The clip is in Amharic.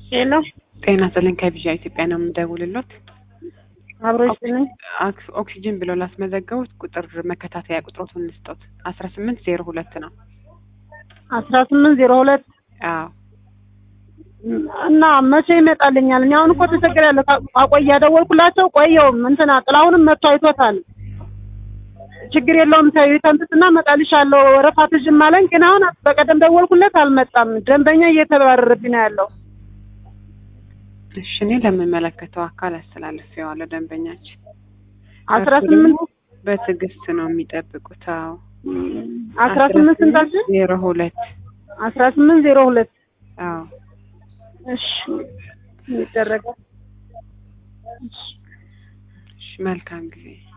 ሄሎ ጤና ይስጥልኝ ከቪዣ ኢትዮጵያ ነው የምደውልሎት። አብሮች ነኝ። አክስ- ኦክሲጅን ብለው ላስመዘገቡት ቁጥር መከታተያ ቁጥሮቱን ልስጦት አስራ ስምንት ዜሮ ሁለት ነው። አስራ ስምንት ዜሮ ሁለት አዎ እና መቼ ይመጣልኛል? እኔ አሁን እኮ ተቸግሬያለሁ። አቆያ ደወልኩላቸው ቆየውም እንትና ጥላሁንም መጥቶ አይቶታል። ችግር የለውም ተይው ተንትትና እመጣልሻለሁ ወረፋ ትዥም አለኝ። ግን አሁን በቀደም ደወልኩለት አልመጣም። ደንበኛ እየተባረረብኝ ነው ያለው። እሺ እኔ ለምመለከተው አካል አስተላልፌዋለሁ። ደንበኛችን አስራ እርሱ ደግሞ ስምንት በትዕግስት ነው የሚጠብቁት። አዎ አስራ ስምንት ስንት አልሽኝ? ዜሮ ሁለት አስራ ስምንት ዜሮ ሁለት አዎ እሺ ይደረጋል። እሺ መልካም ጊዜ